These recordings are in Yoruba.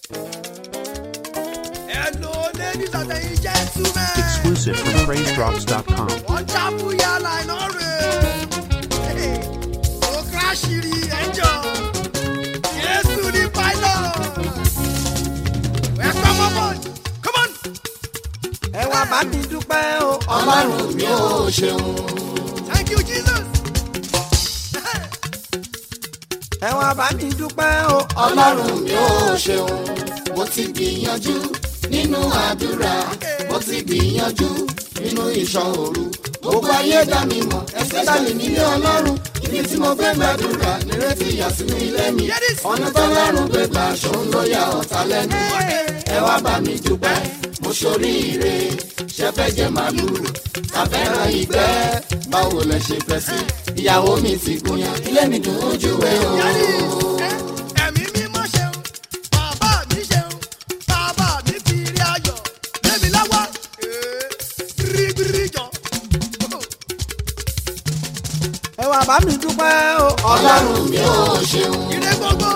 Hello, ladies and gentlemen. Exclusive from PraiseDrops.com. Wọ́n jábú yàrá iná rẹ̀. Ó kíráṣìrì ẹjọ́. Jésù ní pilot. Welcome on board. Come on. ẹ wá bá mi dúpẹ́ o. ọlọ́run mi ò ṣeun Thank you, Jesus. ẹ wá bá mi dúpẹ́ o. ọlọ́run mi ò ṣeun mo ti gbìyànjú nínú àdúrà mo ti gbìyànjú nínú ìṣọ́ òru gbogbo ayé dá mi mọ̀ especially nílé ọlọ́run ibi tí mo gbé gbàdúrà nírètí ìyàsínú ilé mi ọ̀nà tọ́lọ́run gbé gbà ṣòun ló ya ọ̀tá lẹ́nu ẹ wá bá mi dúpẹ́ mo ṣoríire ṣẹfẹ́ jẹ màlúù tàfẹ́ràn ìgbẹ́ báwo lẹ ṣe fẹ́ sí ìyàwó mi ti gúnyán ilé mi dùn ojú ẹ o. Ẹ̀mí mímọ́ ṣeun, bàbá mi ṣeun, bàbá mi fi rí ayọ̀, lémi lọ́wọ́, bíríbírí jọ. ẹ wá bá mi dúpẹ́ o. ọlọ́run mi ò ṣeun Ire gbogbo,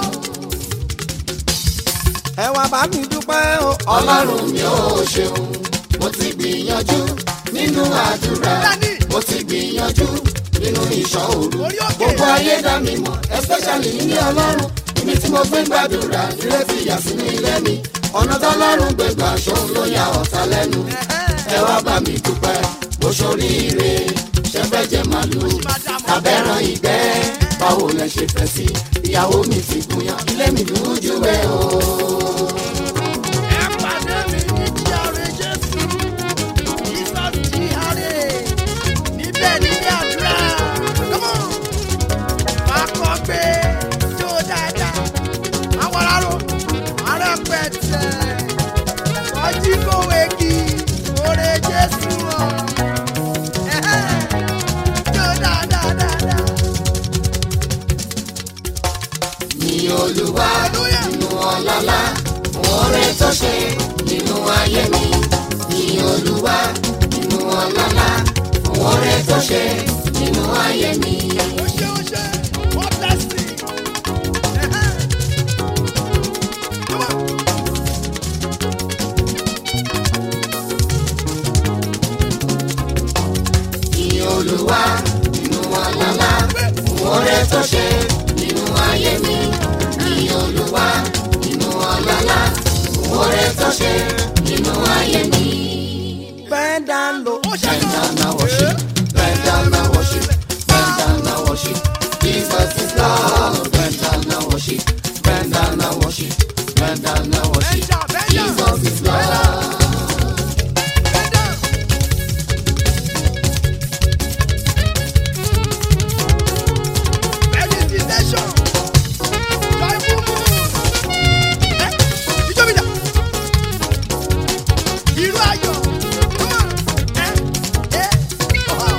ẹ wá bá mi dúpẹ́ o. ọlọ́run mi ò ṣeun mo ti gbìyànjú nínú àdúrà mo ti gbìyànjú nínú ìṣọ́ òru Orí òkè. gbogbo ayé dá mi mọ̀ especially nílé ọlọ́run ibi tí mo gbé gbàdúrà nírètí ìyàsínú ilé mi ọ̀nà tọ́lọ́run gbé gbà ṣòun ló ya ọ̀tá lẹ́nu ẹ wá bá mi dúpẹ́ mo ṣoríire ṣẹfẹ́ jẹ màlúù tàbẹ́ràn ìgbẹ́ báwo lẹ ṣe fẹ́ sí ìyàwó mi ti gúnyán ilé mi dùn ún jù ẹ o. ẹ pàdé mi ní jíàre Jésù, Jesus jíàre, níbẹ̀ nílé àdúrà, come on. Máa kọ́ pé jó dáadáa, àwọn aráró, ará pẹ̀tẹ̀, ọjí kòwé kí, oore Jésù ọ̀. Ẹ̀hẹ́, Jó dáadáa dáadáa. ní olúwa Hallelujah. nínú ọlọ́lá oore tó ṣe nínú ayé mi ní olúwa nínú ọlọ́lá oore tó ṣe nínú ayé mi. Ó ṣe ó ṣe, wọ́n blessing. Ẹ̀hẹ́. Come on. ní olúwa nínú ọlọ́lá oore tó ṣe nínú ayé mi ní olúwa nínú ọlọ́lá oore tó ṣe nínú ayé mi. bend down low. Ó ṣe Bend gan. down and worship, bend down and worship, bend down and worship. Jesus is Lord. Bend down and worship, bend down and worship, bend down and worship. Bend down, bend down. Jesus is Lord. Bend down. Meditation. Joyful mood. Eh, ijó mi dà. Ìlú ayọ̀. Come on. Eh, eh, oh.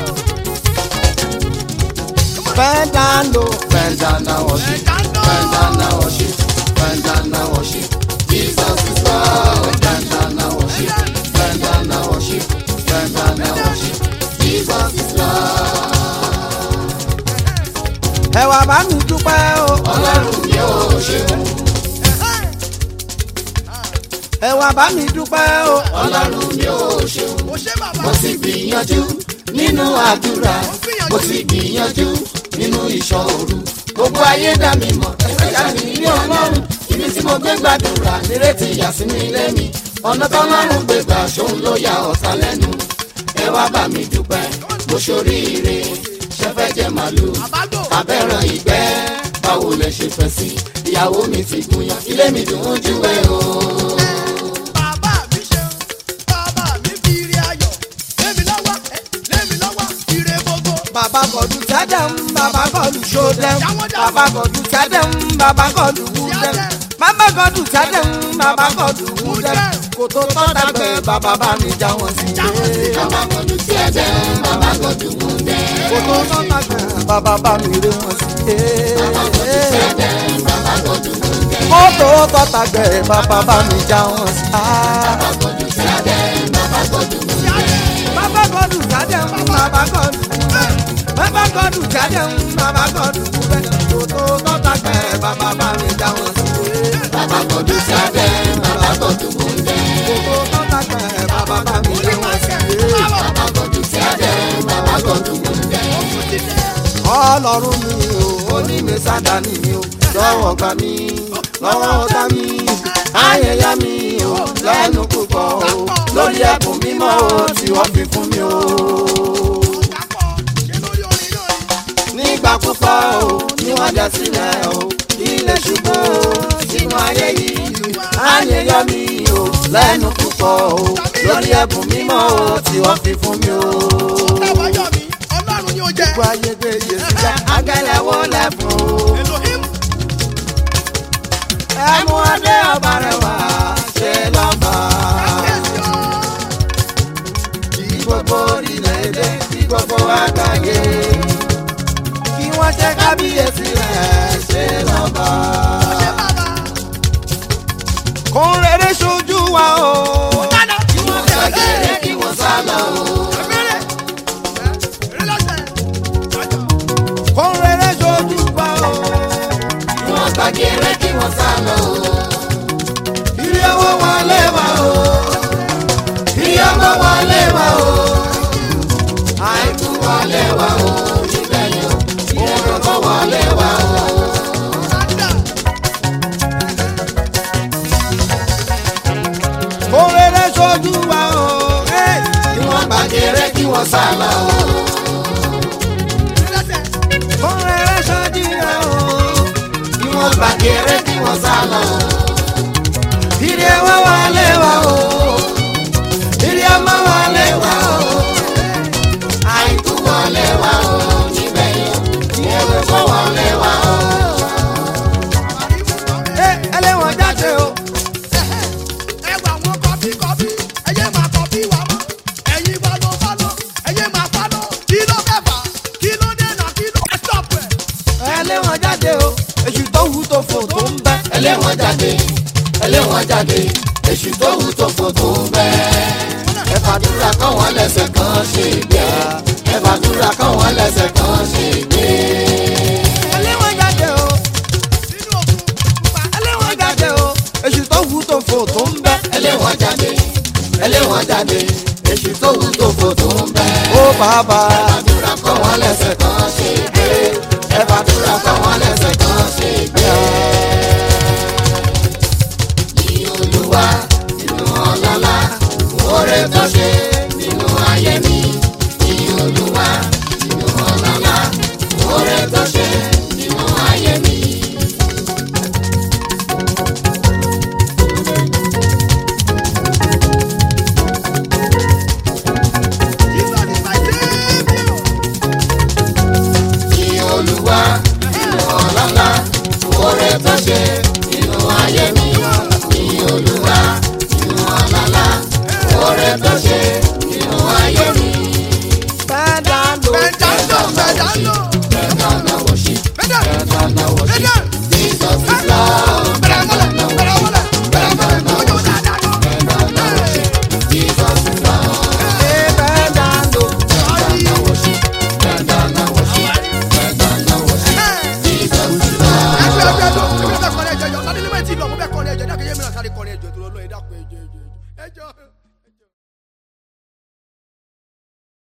bend down low. Bend down and worship, Bend down. bend down and worship, bend down and worship. Jesus is Lord. Bend down and worship, bend down and worship, bend down and worship. Jesus is Lord. ẹ wá bá mi dúpẹ́ o. Ọlọ́run mi ò ṣeun. ẹ wá bá mi dúpẹ́ o. Ọlọ́run mi ò ṣeun. Ó ṣe bàbá. mo ti gbìyànjú nínú àdúrà mo ti gbìyànjú nínú ìṣọ́ òru gbogbo ayé dá mi mọ̀ ẹ̀ka mi ní ọlọ́run ibi tí mo gbé gbàdúrà nírètí ìyàsínú ilé mi ọ̀nà tọ́lọ́run gbé gbà ṣòun ló ya ọ̀tá lẹ́nu ẹ wá bá mi dúpẹ́ mo ṣoríire ṣẹfẹ́ jẹ màlúù Àbágbò. abẹ́ràn ìgbẹ́ báwo lẹ ṣe fẹ́ sí ìyàwó mi ti gúnyán ilé mi dùn ún jù ẹ́ o. Bàbá mi ṣeun, bàbá mi fi ire ayọ̀, lémi lọ́wọ́, eh, lémi lọ́wọ́, ire gbogbo. bàbá kọlu sẹ́dẹ̀m bàbá kọlu sódẹ̀m bàbá kọlu sẹ́dẹ̀m bàbá kọlu wúdẹ̀m bàbá kọlu sẹ́dẹ̀m bàbá kòtò wúdẹ̀m kòtò tọ́dàgbẹ́ bàbá bá mi já wọn sí i. bàbá kọjú sí ẹ̀jẹ̀ bàbá kọjú mú dẹ́. kòtò tọ́dàgbẹ́ bàbá bá mi rí wọn sí i. ẹ̀jẹ̀ bàbá kọjú mú dẹ́. kòtò tọ́dàgbẹ́ bàbá bá mi já wọn sí i. bàbá kọjú sí ẹ̀jẹ̀ bàbá kọjú mú dẹ́. bàbá kọlu sẹ́dẹ̀m bàbá kọlu bàbá kọlu sẹ́dẹ̀m bàbá kọlu wúdẹ̀m kòtò tọ́dàgbẹ́ bàbá bá mi já wọn sí i. bàbá kọjú sí ẹ̀jẹ̀ ọlọ́run mi o onímẹ̀ sádàní mi o lọ́wọ́ gbà mí lọ́wọ́ ọ̀tá mi ayẹyẹ mi o lẹ́nu púpọ̀ o lórí ẹ̀bùn mímọ́ o tí wọ́n fi fún mi o. nígbà púpọ̀ o ni wọ́n jẹ sílẹ̀ o ilé ṣubú o sínú ayé yìí ayẹyẹ mi o lẹ́nu púpọ̀ o lórí ẹ̀bùn mímọ́ o tí wọ́n fi fún mi o. gbogbo ayé gbé yé sílẹ̀ agẹ́lẹ́wọ́ lẹ́fún o. ẹ̀mú adé ọba rẹ̀ wá ṣe lọ́ba. kí gbogbo orílẹ̀-èdè kí gbogbo àgbáyé kí wọ́n ṣe kábíyèsí rẹ̀ ṣe lọ́ba. kó rere ṣojú wa o. kí wọ́n gbàgede kí wọ́n sá lọ o. kó rere ṣojú wa o. kí wọ́n gbàgede kí wọ́n sá lọ o. ilé owó wọlé wa o. ilé ọmọ wọlé wa o. àìkú wọlé wa o. níbẹ̀ yẹn o. ìrẹ̀lẹ̀ kọ́ wọlé wa o. kó rere ṣojú wa o. Hey! kí wọ́n gbàgede kí wọ́n sá lọ o. kó rere ṣojú wa o. kí wọ́n gbàgede kí wọ́n sá lọ o. ilé owó wọlé wa o. ilé ọmọ wọlé wa o. àìkú wọlé wa o. níbẹ̀ yẹn ìrẹ̀lẹ̀ kọ́ wọlé wa o. Hey, ẹlẹ́wọ̀n jáde o. ẹlẹ́wọ̀n jáde o. èṣù tó wù tó fò tó ń bẹ́. ẹlẹ́wọ̀n jáde ẹlẹ́wọ̀n jáde èṣù tó wù tó fò tó ń bẹ́. ẹ fàdúrà kọ́ wọn lẹ́sẹ̀ kan ṣe gbé. ẹ fàdúrà kọ́ wọn lẹ́sẹ̀ kan ṣe gbé. ẹlẹ́wọ̀n jáde o. ẹlẹ́wọ̀n jáde o. èṣù tó wù tó fò tó ń bẹ́. ẹlẹ́wọ̀n jáde ẹlẹ́wọ̀n jáde èṣù tó wù tó fò tó ń bẹ́. ó bàbá. ẹ fàdúrà kọ́ wọn lẹ́sẹ̀ kan ṣe gbé. ẹ fàdúrà kọ́ wọn lẹ́sẹ̀ kan ṣe gbé. ní olúwa nínú ọlọ́lá oore tó ṣe nínú ayé mi. ní olúwa nínú ọlọ́lá oore tó ṣe nínú ayé mi. ní olúwa nínú ọlọ́lá oore tó ṣe